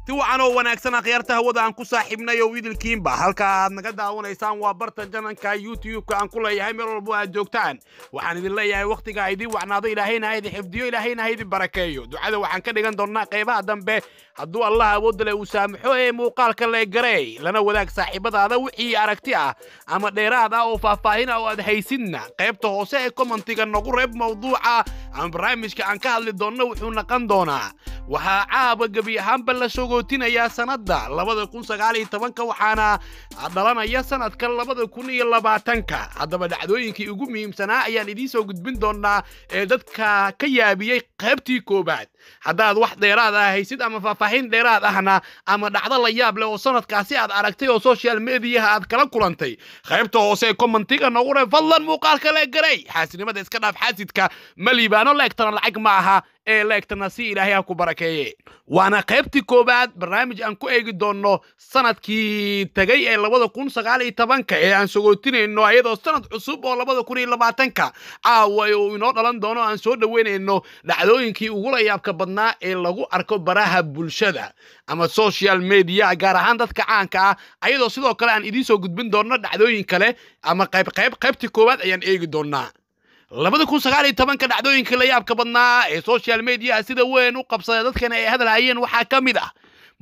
si wacan oo wanaagsan akhyaarta hawada aan ku saaxiibnay oo idilkiinba halka aad naga daawanaysaan waa barta jananka youtube-ka aan ku leeyahay meel walbo aad joogtaan waxaan idin leeyahay wakhtiga idin wacnaado ilaahayna ha idin xifdiyo ilaahayna ha idin barakeeyo ducada waxaan ka dhigan doonnaa qaybaha dambe hadduu allah awoodda le uu saamaxo ee muuqaalka le gareey lana wadaag saaxiibadaada wixii aragti ah ama dheeraad ah oo faahfaahin ah oo aad haysidna qaybta hoose ee kommentiga nagu reeb mawduuca ama barnaamijka aan ka hadli doonno wuxuu naqan doonaa waxaa caaba gebi ahaanba la sogootinayaa sanadda labada kun sagaal iyo tobanka waxaana dhalanaya sanadka labada kun iyo labaatanka haddaba dhacdooyinkii ugu muhiimsanaa ayaan idiin soo gudbin doonaa ee dadka ka yaabiyey qaybtii koowaad haddaad wax dheeraad ah haysid ama faahfaahin dheeraad ahna ama dhacdo la yaab leh oo sanadkaasi aad aragtay oo social mediyaha aad kala kulantay qaybta hoose ee kommentiga noogu reeb fadlan muuqaalka le garay xaasinimada iska dhaaf xaasidka ma liibaano leegtana lacag ma aha ee leegtana si ilaahay ha ku barakeeye waana qaybtii koowaad barnaamij aan ku eegi doonno sanadkii tegay ee labada kun sagaal iyo tobanka ee aan sogootinayno ayadoo sanad cusub oo labada kun iyo labaatanka caawa uu inoo dhalan doono aan soo dhoweynayno dhacdooyinkii ugula yaabka badnaa ee lagu arko baraha bulshada ama social media gaar ahaan dadka caanka ah ayadoo sidoo kale aan idiin soo gudbin doonno dhacdooyin kale ama qayb qayb qaybtii koowaad ayaan eegi doonnaa labada kun sagaal iyo tobanka dhacdooyinka la yaabka badnaa ee social mediaha sida weyn u qabsada dadkana ay hadal hayeen waxaa ka mid ah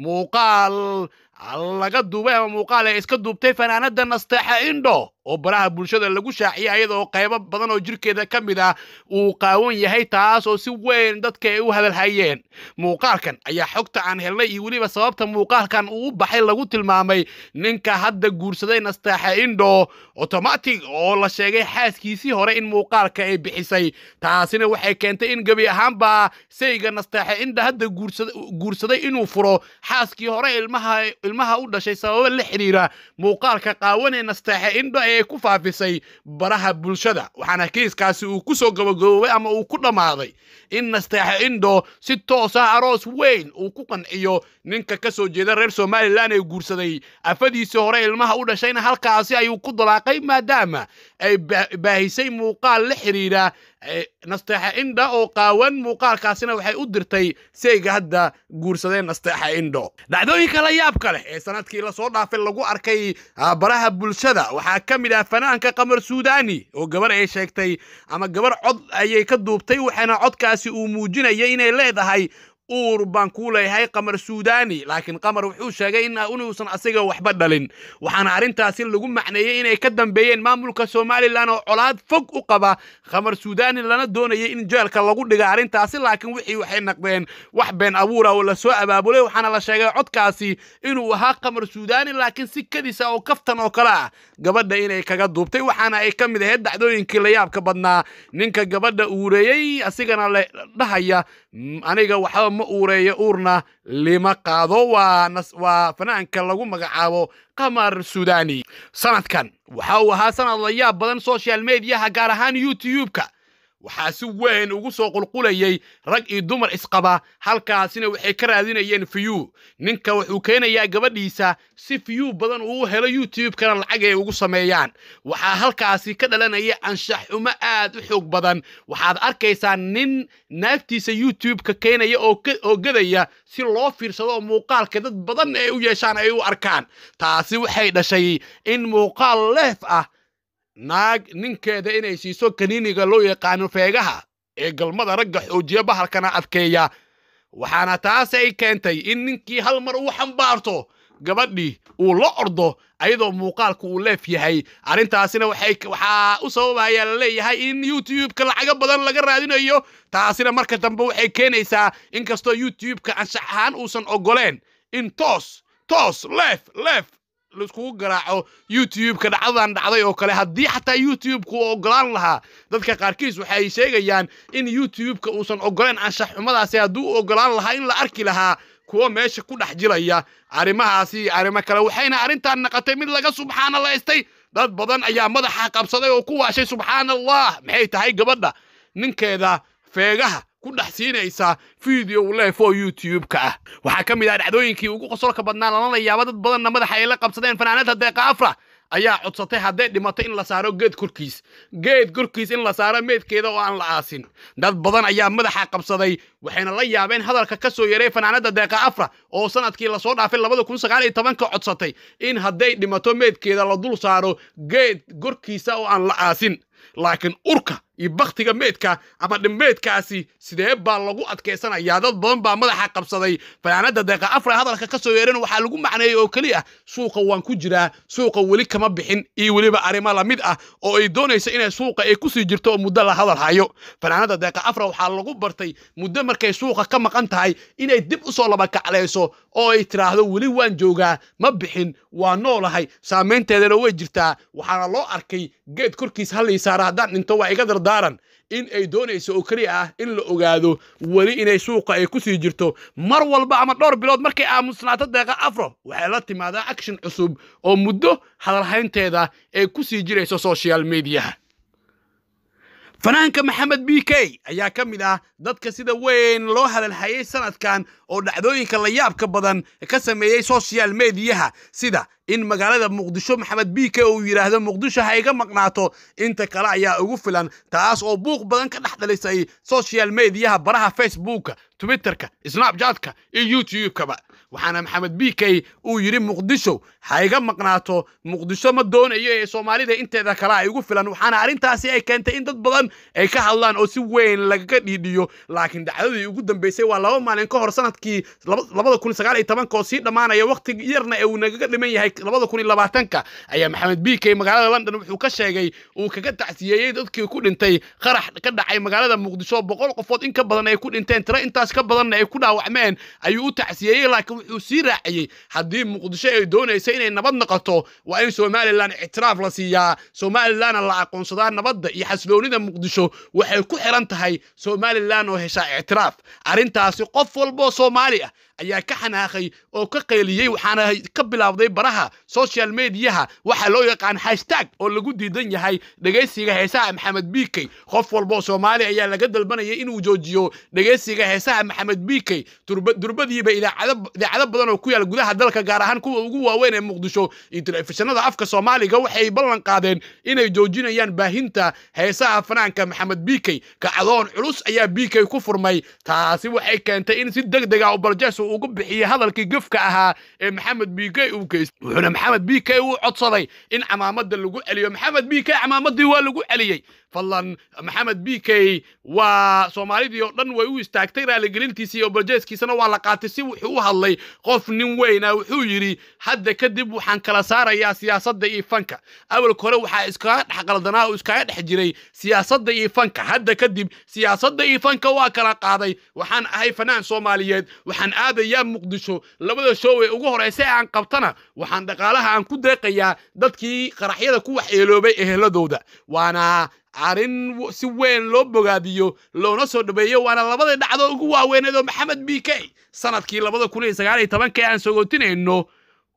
muuqaal laga duubay ama muuqaal ay iska duubtay fanaanada nasteexa indho oo baraha bulshada lagu shaaciyay ayadoo qaybo badan oo jirkeeda ka mid ah uu qaawan yahay taas oo si weyn dadka ay u hadalhayeen muuqaalkan ayaa xogta aan helnay iyo weliba sababta muuqaalkan uu u baxay lagu tilmaamay ninka hadda guursaday nasteexa indho automatic oo la sheegay xaaskiisii hore in muuqaalka ay bixisay taasina waxay keentay in gebi ahaanba sayga nasteexa indha hadda guursaday inuu furo xaaskii hore ilmaha ilmaha u dhashay sababo la xidhiira muuqaalka qaawan ee nasteexa indho ee ku faafisay baraha bulshada waxaana kiiskaasi uu ku soo gabagaboobay ama uu ku dhammaaday in nasteexa indho si toos ah aroos weyn uu ku qanciyo ninka ka soo jeeda reer somalilan ee guursaday afadiisii hore ilmaha u dhashayna halkaasi ayuu ku dalaaqay maadaama ay baahisay muuqaal la xidhiira nasteexa indha oo qaawan muuqaalkaasina waxay u dirtay sayga hadda guursadee nasteexa indho dhacdooyinka la yaabka leh ee sanadkii lasoo dhaafay lagu arkay baraha bulshada waxaa ka mid ah fanaanka qamar suudani oo gabar ay sheegtay ama gabar cod ayay ka duubtay waxaana codkaasi uu muujinaya inay leedahay uur baan kuu leeyahay qamar suudani laakiin qamar wuxuu sheegay inuusan asiga waxba dhalin waxaana arrintaasi lagu macneeyey inay ka dambeeyeen maamulka somalilan oo colaad fog u qaba qamar suudani lana doonayay in jeelka lagu dhiga arrintaasi laakiin wixii waxay naqdeen wax been abuura oo lasoo abaabulay waxaana la sheegay codkaasi inuu ahaa qamar suudani laakiin si kadisa oo kaftan oo kale ah gabadha inay kaga duubtay waxaana ay ka mid ahayd dhacdooyinkii la yaabka badnaa ninka gabadha uureeyey asigana la dhahaya aniga waxba ma uureeyo uurna lima qaado waa fanaanka lagu magacaabo qamar suudani sanadkan waxa uu ahaa sanad la yaab badan social mediaha gaar ahaan youtube-ka waxaa si weyn ugu soo qulqulayay rag iyo dumar isqaba halkaasina waxay ka raadinayeen fiyu ninka wuxuu keenayaa gabadhiisa si fiyu badan uu helo youtube-kana lacag ay ugu sameeyaan waxaa halkaasi ka dhalanaya anshax xumo aad u xoog badan waxaad arkaysaa nin naagtiisa youtube-ka keenaya oo gadaya si loo fiirsado oo muuqaalka dad badan ay u yeeshaan ay u arkaan taasi waxay dhashay in muuqaal leef ah naag ninkeeda inay siiso kaniiniga loo yaqaano feegaha ee galmada ragga xoojiya bahalkana adkeeya waxaana taas ay keentay in ninkii hal mar uu xambaarto gabadhii uu la ordo ayadoo muuqaalku uu leef yahay arrintaasina waxaa u sababaya la leeyahay in youtube-ka lacago badan laga raadinayo taasina marka dambe waxay keenaysaa inkastoo youtube-ka anshax ahaan uusan ogoleen in toos toos leef leef laiskugu garaaco youtube-ka dhacdadan dhacday oo kale haddii xataa youtube-ku uu ogolaan lahaa dadka qaarkiis waxay sheegayaan in youtube-ka uusan ogoleen anshax xumadaasi hadduu u ogolaan lahaa in la arki lahaa kuwa meesha ku dhex jiraya arrimahaasi iyo arrimo kale waxayna arrintan naqatay mid laga subxaanalaystay dad badan ayaa madaxa qabsaday oo ku waashay subxaana allah maxay tahay gabadha ninkeeda feegaha ku dhex siinaysa video leef oo youtube-ka ah waxaa ka mid ah dhacdooyinkii ugu qosolka badnaa lana yaaba dad badanna madaxa ay la qabsadeen fanaanada deeqa afra ayaa codsatay hadday dhimato in la saaro geed korkiis geed korkiis in la saaro meedkeeda oo aan la aasin dad badan ayaa madaxa qabsaday waxayna la yaabeen hadalka ka soo yaray fanaanada deeqa afra oo sanadkii lasoo dhaafay labada kun sagaal iyo tobanka codsatay in hadday dhimato meedkeeda la dul saaro geed korkiisa oo aan la aasin laakiin urka iyo baktiga meedka ama dhimmeedkaasi sidee baa lagu adkaysanayaa dad badan baa madaxa qabsaday fanaanada deeqa afra hadalka ka soo yeeran waxaa lagu macneeyey oo keliya suuqa waan ku jiraa suuqa weli kama bixin iyo weliba arrimo lamid ah oo ay doonayso inay suuqa ay kusii jirto oo muddo la hadal hayo fanaanada deeqa afra waxaa lagu bartay muddo markay suuqa ka maqan tahay inay dib usoo labakaclayso oo ay tiraahdo weli waan joogaa ma bixin waa noolahay saamaynteedana way jirtaa waxaana loo arkay geed korkiis hallii saara haddaan dhinto waa iga dardaaran in ay doonayso oo keliya ah in la ogaado weli inay suuqa ay kusii jirto mar walba ama dhowr bilood markay aamusnaato deeqa afro waxay la timaadaa action cusub oo muddo hadalhaynteeda ay kusii jirayso social mediaha fanaanka maxamed b k ayaa ka mid ah dadka sida weyn loo hadalhayay sanadkan oo dhacdooyinka la yaabka badan ka sameeyey social mediyaha sida in magaalada muqdisho maxamed b k uu yidhaahdo muqdisho ha iga maqnaato inta kale ayaa ugu filan taas oo buuq badan ka dhex dhalisay social mediyaha baraha facebooka twitterka snapchatka iyo youtube-kaba waxaana maxamed b k uu yidhi muqdisho ha iga maqnaato muqdisho ma doonayo ee soomaalida inteeda kale ay ugu filan waxaana arrintaasi ay keentay in dad badan ay ka hadlaan oo si weyn lagaga dhiidhiyo laakiin dhacdadii ugu dambeysay waa laba maalin ka hor sanadkii labada kun sagaal iyo tobanka oo sii dhammaanaya waqti yarna ee uu nagaga dhiman yahay labada kun iyo labaatanka ayaa maxamed b k magaalada london wuxuu ka sheegay uu kaga tacsiyeeyey dadkii ku dhintay qarax ka dhacay magaalada muqdisho boqol qofood in ka badan ay ku dhinteen tiro intaas ka badanna ay ku dhaawacmeen ayuu u tacsiyeeyey laakiin wuxuu sii raaciyey haddii muqdisho ay doonaysa inay nabad noqoto waa in somalilan ictiraaf la siiyaa somalilanna la aqoonsadaa nabadda iyo xasiloonida muqdisho waxay ku xiran tahay somalilan oo heshaa ictiraaf arrintaasi qof walboo soomaali ah ayaa ka xanaaqay oo ka qayliyey waxaana ka bilaabday baraha social mediyaha waxaa loo yaqaan hashtag oo lagu diidan yahay dhegaysiga heesaha maxamed b k qof walboo soomaali ayaa laga dalbanayay inuu joojiyo dhegaysiga heesaha maxamed b k durbadiiba idaacado badan oo ku yaal gudaha dalka gaar ahaan kuwa ugu waaweyn ee muqdisho iyo telefishinada afka soomaaliga waxay ballan qaadeen inay joojinayaan baahinta heesaha fanaanka maxamed b k kacdoon culus ayaa b k ku furmay taasi waxay keentay in si deg dega oo baljees ugu bixiyey hadalkii gefka ahaa ee maxamed b k uu geystay wuxuuna maxamed b k uu codsaday in camaamada lagu celiyo maxamed b k camaamadii waa lagu celiyey fadlan maxamed b k waa soomaalidii oo dhan way u istaagtay raaligelintiisii iyo baljeeskiisana waa la qaatay si wuxuu u hadlay qof nin weyna wuxuu yidhi hadda kadib waxaan kala saarayaa siyaasadda iyo fanka awalka hore waxaa iskaga dhex qaldanaa oo iskaga dhex jiray siyaasadda iyo fanka hadda kadib siyaasadda iyo fanka waa kala qaaday waxaan ahay fanaan soomaaliyeed waxaan aadayaa muqdisho labada show ee ugu horeysa aan qabtana waxaan dhaqaalaha aan ku deeqayaa dadkii qaraxyada ku waxyeeloobay eheladooda waana arrin si weyn loo bogaadiyo loona soo dhabeeyo waana labada dhacdo ugu waaweyneed oo maxamed b k sanadkii labada kun iyo sagaal iyo tobanka ee aan sogootinayno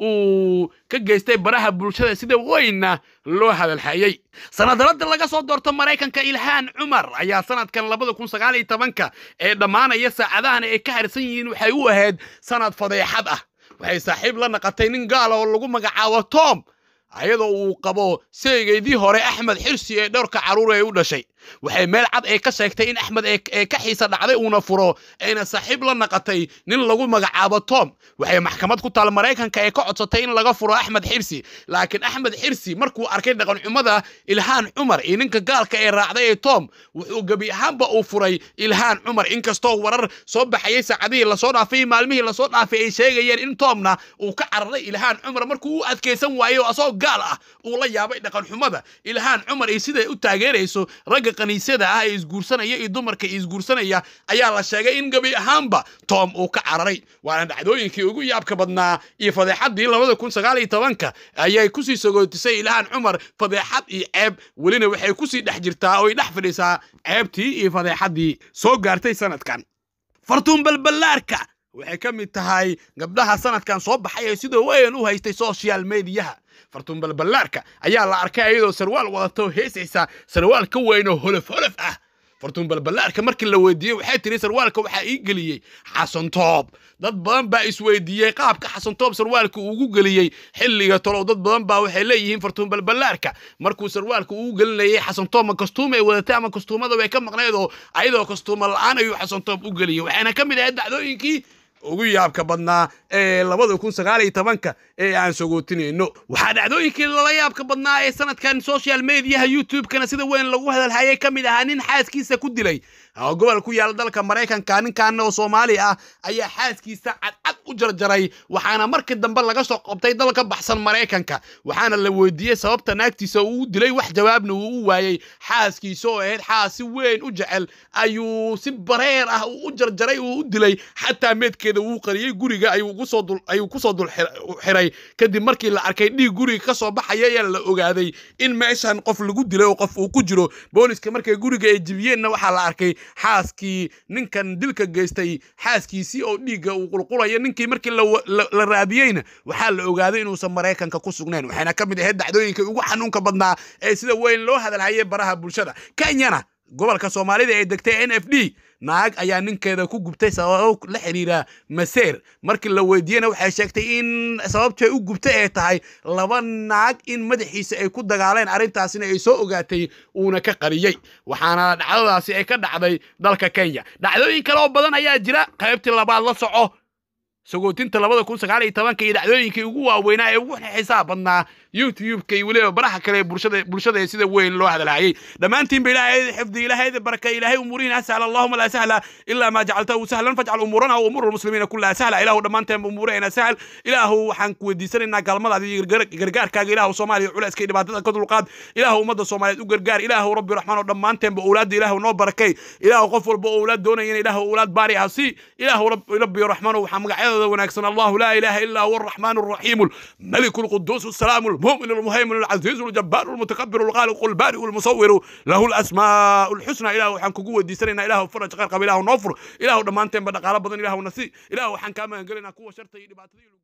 uu ka geystay baraha bulshada sida weynna loo hadalhayey sanadalada laga soo doorto maraykanka ilhaan cumar ayaa sanadkan labada kun sagaal iyo tobanka ee dhammaanaya saacadahan ay ka harsan yihiin waxay u ahayd sanad fadeexad ah waxay saaxiib la naqatay nin gaala oo lagu magacaabo tom ayadoo uu qabo seegeydii hore axmed xirsi ee dhowrka carruur ee u dhashay waxay meel cad ee ka sheegtay in axmed ee ka xiisa dhacday uuna furo ayna saaxiib la naqatay nin lagu magacaabo tom waxay maxkamad ku taal maraykanka ee ka codsatay in laga furo axmed xirsi laakiin axmed xirsi markuu arkay dhaqanxumada ilhaan cumar iyo ninka gaalka ee raacday ee tom wuxuu gebi ahaanba uu furay ilhaan cumar inkastoo warar soo baxayay saacadihii lasoo dhaafay maalmihii lasoo dhaafay ay sheegayeen in tomna uu ka cararay ilhaan cumar markuu u adkaysan waayo asagoo gaal ah uu la yaabay dhaqanxumada ilhaan cumar iyo siday u taageerayso ragga kaniisada ah ee isguursanaya iyo dumarka isguursanaya ayaa la sheegay in gebi ahaanba tom uu ka cararay waana dhacdooyinkii ugu yaabka badnaa iyo fadeexaddii labada kun sagaal iyo tobanka ayay kusii sagootisay ilhaan cumar fadeexad iyo ceeb welina waxay kusii dhex jirtaa oo ay dhex fadhiisaa ceebtii iyo fadeexaddii soo gaartay sanadkan fartuun balballaarka waxay ka mid tahay gabdhaha sanadkan soo baxay ee sidoo weyn u haystay social mediyaha fartuun balballaarka ayaa la arkay ayadoo sarwaal wadato heesaysa sarwaal ka weyn oo holof holof ah fartuun balballaarka markii la weydiiyey waxay tiri sarwaalka waxaa ii geliyey xasan toob dad badan baa isweydiiyey qaabka xasan toob sarwaalka ugu geliyey xilliga tolow dad badan baa waxay leeyihiin fartuun balballaarka markuu sarwaalka ugu gelinayay xasan toob ma kastuum ay wadatay ama kastuumada way ka maqnayd oo ayadoo kastuuma la-aan ayuu xasan toob u geliyey waxayna ka mid ahayd dacdooyinkii ugu yaabka badnaa ee labada kun sagaal iyo tobanka ee aan sogootinayno waxaa dhacdooyinkii lala yaabka badnaa ee sanadkan social mediaha youtube-kana sida weyn lagu hadalhayay ka mid ahaa nin xaaskiisa ku dilay oo gobol ku yaala dalka maraykanka ninkan oo soomaali ah ayaa xaaskiisa cadcad u jarjaray waxaana markii dambe laga soo qabtay dal ka baxsan maraykanka waxaana la weydiiyey sababta naagtiisa uu dilay wax jawaabna uu u waayey xaaskiisa oo ahayd xaas si weyn u jecel ayuu si bareer ah u jarjaray uu u dilay xataa meedkeeda wuu qariyey guriga ayuu kusoo dul xiray kadib markii la arkay dhiig guriga ka soo baxaya ayaa la ogaaday in meeshan qof lagu dilay oo qof uu ku jiro booliska markay guriga ay jibiyeenna waxaa la arkay xaaskii ninkan dilka geystay xaaskiisii oo dhiigga uu qulqulayo ninkii markii la raadiyeyna waxaa la ogaaday inuusan maraykanka ku sugnayn waxayna ka mid ahayd dacdooyinka ugu xanuunka badnaa ee sida weyn loo hadalhayay baraha bulshada kenyana gobolka soomaalida ee degtay n f d naag ayaa ninkeeda ku gubtay sababo la xiriira maseer markii la weydiiyena waxay sheegtay in sababtay u gubtay ay tahay laba naag in madaxiisa ay ku dagaaleen arrintaasina ay soo ogaatay uuna ka qariyey waxaana dhacdadaasi ay ka dhacday dalka kenya dhacdooyin kale oo badan ayaa jira qaybtii labaad la soco sagootinta labada kun sagaal iyo tobanka iyo dhacdooyinkii ugu waaweynaa ee ugu xisaab badnaa youtube-ka iyo weliba baraha kale ee bulshada bulshada ee sida weyn loo hadalhayay dhammaantiinba ilaahay xifdi ilaahay baraka ilaahay umuurihiina sahla allahuma laa sahla ilaa maa jacaltahu sahlan fajcal umuurana wa umuura almuslimiina kullaha sahla ilaahu dhammaanteenba umuuraheena sahl ilaahu waxaan ku weydiisanaynaa gaalmadaada iyo gargaarkaaga ilaahu soomaaliya culayska iyo dhibaatada ka dulqaad ilaahu ummadda soomaaliyeed u gargaar ilaahu rabbi raxmaan oo dhammaanteenba owlaadda ilaahu noo barakay ilaahu qof walba oo owlaad doonayana ilaahu owlaad baari ah si ilaahu rabbi raxmaan waxaa magacyadooda wanaagsan allahu laa ilaaha illaa huwa arraxmaan arraxiim الملك القدوس السلام المؤمن المهيمن العزيز الجبار المتكبر الخالق البارئ المصور له الاسماء الحسنى اله وحن كوغو وديسنينا اله فرج قرقب اله نوفر اله دمانتين بدقاله بدن اله نسي اله وحن كما قلنا كو شرطي